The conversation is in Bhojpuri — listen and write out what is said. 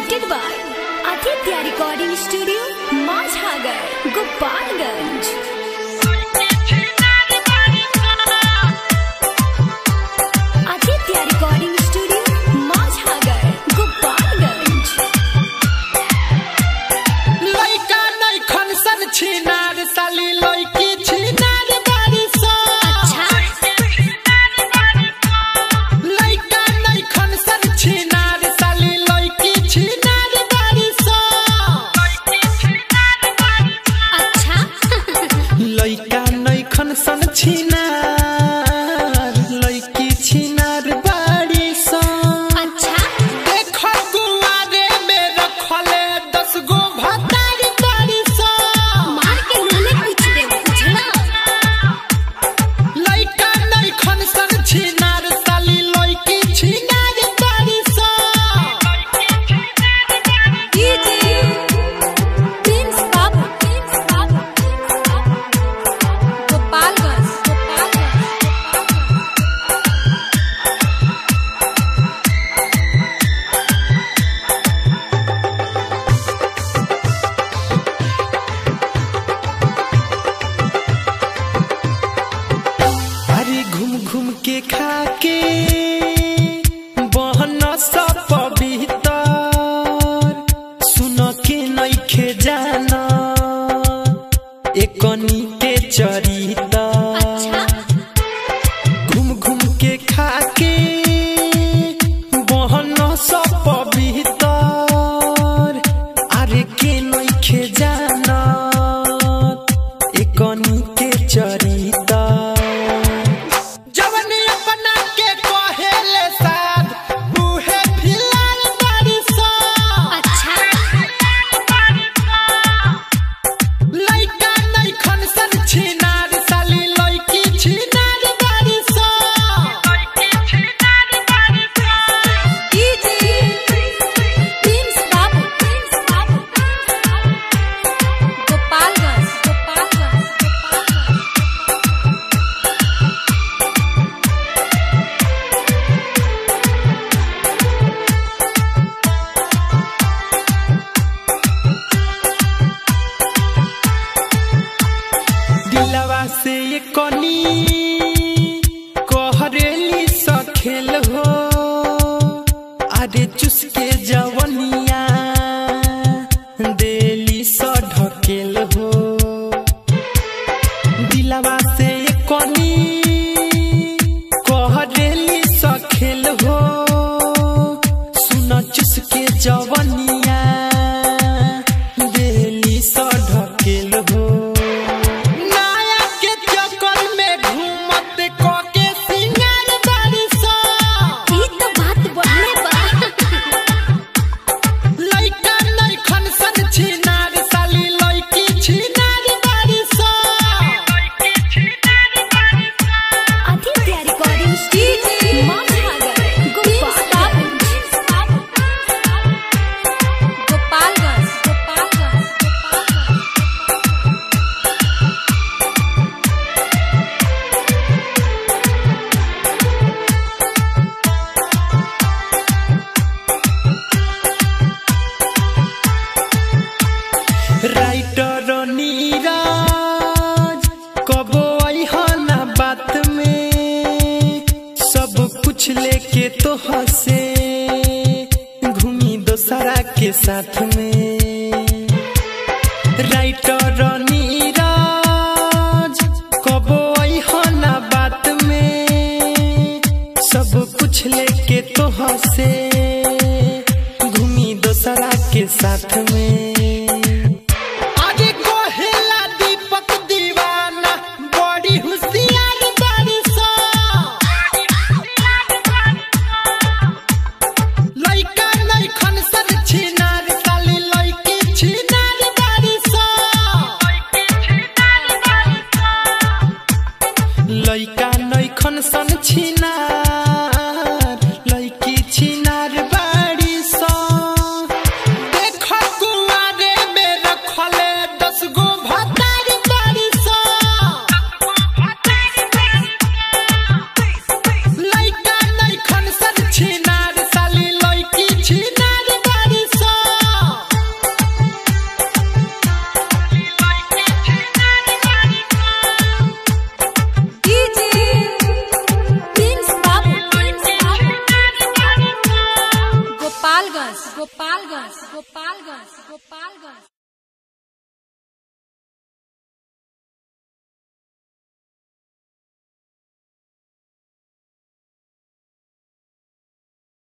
presented by Aditya Recording Studio, Mazhagar, Gopalganj. Aditya Recording Studio, Mazhagar, Gopalganj. लइका नै खनसन छिनार साली लइकी छिनार बारिश अच्छा लइका नै खनसन छिनार साली लइकी छिनार बारिश अच्छा लइका नै खनसन छिनार लइकी छिनार बारिश अच्छा देख गुआरे में रखले दस गो भतार बारिश मार के लोले कुछ दे बुझला लइका नै खनसन छिनार साली लइकी छिनार बारिश प्रिंस बाबू प्रिंस बाबू गोपालगंज गोपालगंज अरे घूम घूम के खा के बहन सब पवित्र सुन के नइखे जाना एकनी के चरिता अच्छा घूम घूम के खा के बहन सब पवित्र अरे के नइखे जाना एकनी के चरिता जवन अपना के कहेले साध उहे फिलार बारिशा अच्छा लइका नै खनसन छिनार साली लइकी छिनार बारिशा प्रिंस बाबू प्रिंस बाबू गोपालगंज गोपालगंज गोपालगंज दिलवा से ये कनी कहरेली सखेल हो अरे चुसके जवनिया देली स ढकेल हो दिलवा से ये कनी कहरेली सखेल हो सुन चुसके जवनिया देली स ढकेल हो नाया के चक्कर में घूमत क के सिंगार बारिशा ई तो बात बढ़ले बा लइका नै खनसन छिनार साली लइकी छिनार बारिशा Aditya recording studio Madhavnagar Gopalganj Gopalganj Gopalganj Gopalganj writer Neeraj कबो अइहना बात में सब कुछ लेके तो हंसे घूमी दोसरा के साथ में राइटर नीरज कबो अइहना बात में सब कुछ लेके तो हंसे घूमी दोसरा के साथ में आगे कोहेला दीपक दीवाना बड़ी होशियार बारिशा लइका नै खनसन छिनार साली लइकी छिनार बारिशा लइका नै खनसन छिनार लइकी छिनार बारिशा देख गुआर गोपालगंज गोपालगंज गोपालगंज